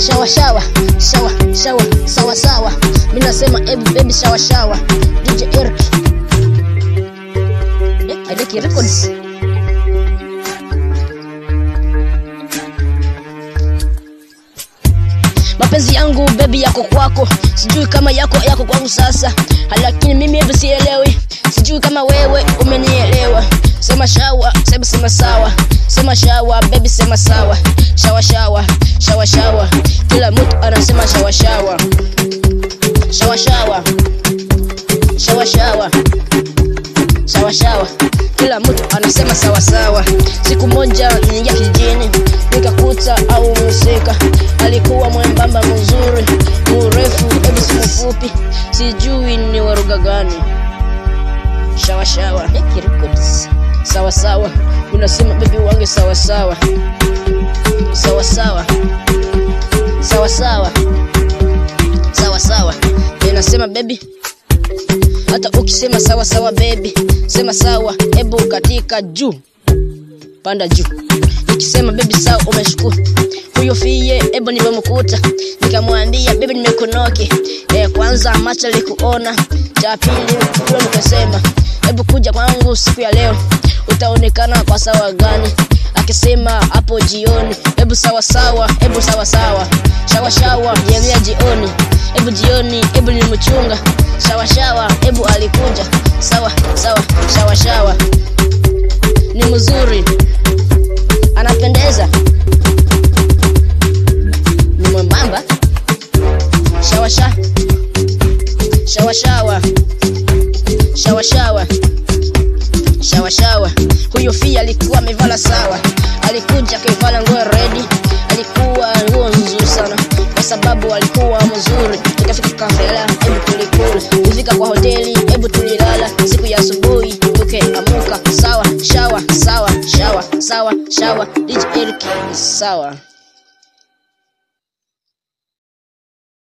shawa shawa shawa shawa sawa sawa mi nasema ebu baby shawa shawa dj eric eh, eric records mapenzi yangu bebi yako kwako sijui kama yako yako kwangu sasa lakini mimi hebu sielewi sijui kama wewe umenielewa sema shawa sema sema sawa sema shawa bebi sema sawa shawa shawa shawa shawa kila mtu anasema shawa shawa shawa shawa shawa shawa shawa shawa kila mtu anasema sawa sawa siku moja niingia kijijini nikakuta au musika alikuwa mwembamba mzuri mrefu hebu si mfupi sijui ni waruga gani shawa shawa sawa sawa unasema bebi wange sawa sawa sawa sawa sawa sawa sawa sawa inasema bebi hata ukisema sawa sawa bebi sema sawa hebu katika juu panda juu nikisema bebi sawa umeshukuru huyo fie hebu nimemkuta nikamwambia bebi nimekunoki e, kwanza macho likuona cha pili huyo nikasema hebu kuja kwangu siku ya leo utaonekana kwa sawa gani akisema hapo jioni hebu sawa sawa hebu sawa sawa shawa shawa yemia jioni hebu jioni hebu nilimchunga shawa shawa hebu alikuja sawa sawa shawa shawa ni mzuri anapendeza ni mwembamba shawa sha shawa shawa shawa shawa shawa shawa huyo fia alikuwa amevala sawa alikuja akivala nguo redi alikuwa nguo nzuri sana kwa sababu alikuwa mzuri tukafika kafela hebu tulikula kufika kwa hoteli hebu tulilala siku ya asubuhi tukeamuka sawa shawa sawa shawa sawa shawa dj eric sawa